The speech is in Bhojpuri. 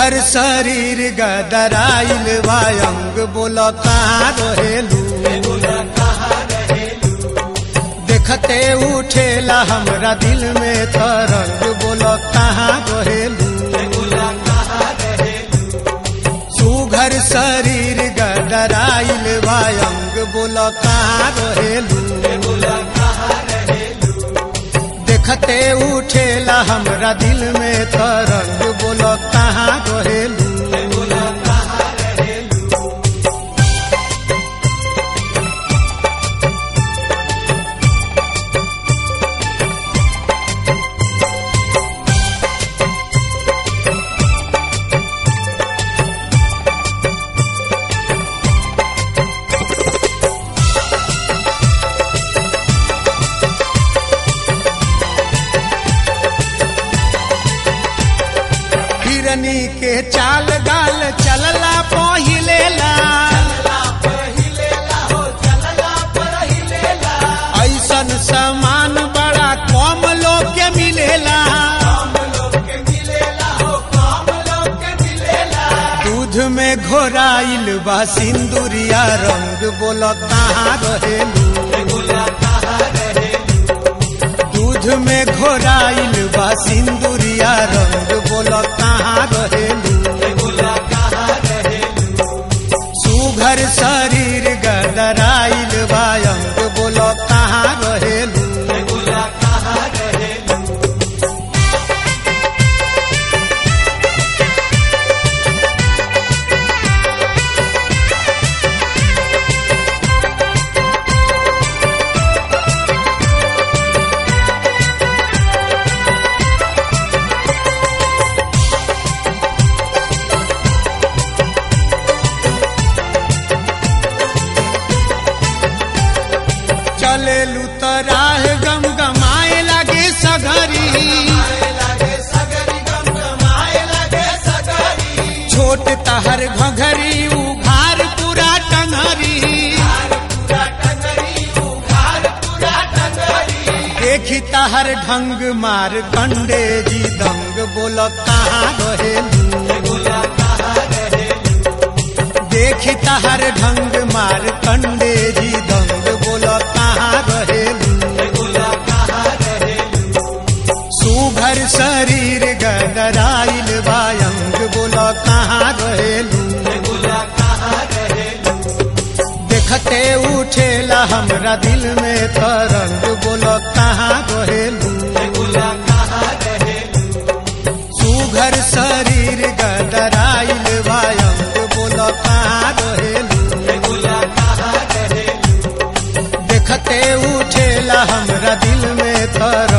सुघर शरीर गदराइल वायंग बोल कहाँ रहेलू देखते उठेला हमरा दिल में तरंग बोल कहाँ रहेलू सुघर शरीर गदराइल वायंग बोल कहाँ रहेलू देखते उठेला हमरा दिल में तरंग बोल कहाँ रहेलू हिरनी के चाल गाल चलला पहिलेला ऐसन सामान बड़ा कम लोग के मिलेला दूध में घोराइल बा सिंदूरिया रंग बोल कहाँ रहेलू दूध में घोराइल बा सिंदूरिया रंग बोल कहाँ रहेलू सुघर शरीर गदराइल बा अंग बोल कहाँ रहेलू चलेलू तो राह गम गमाए लगे सगरी छोट तहर घघरी उघार पूरा टंगरी देखी तहर ढंग मार कंडे जी दंग बोल कहाँ रहेलू देखी तहर ढंग मार कंडे जी दंग बोल कहाँ रहेलू सुघर शरीर गदराइल बायंग बोल कहाँ रहेलू देखते उठेला हमरा दिल में तरंग बोल कहाँ रहेलू सुघर शरीर गदराइल बायंग बोल कहाँ रहेलू देखते उठेला हमरा दिल में तर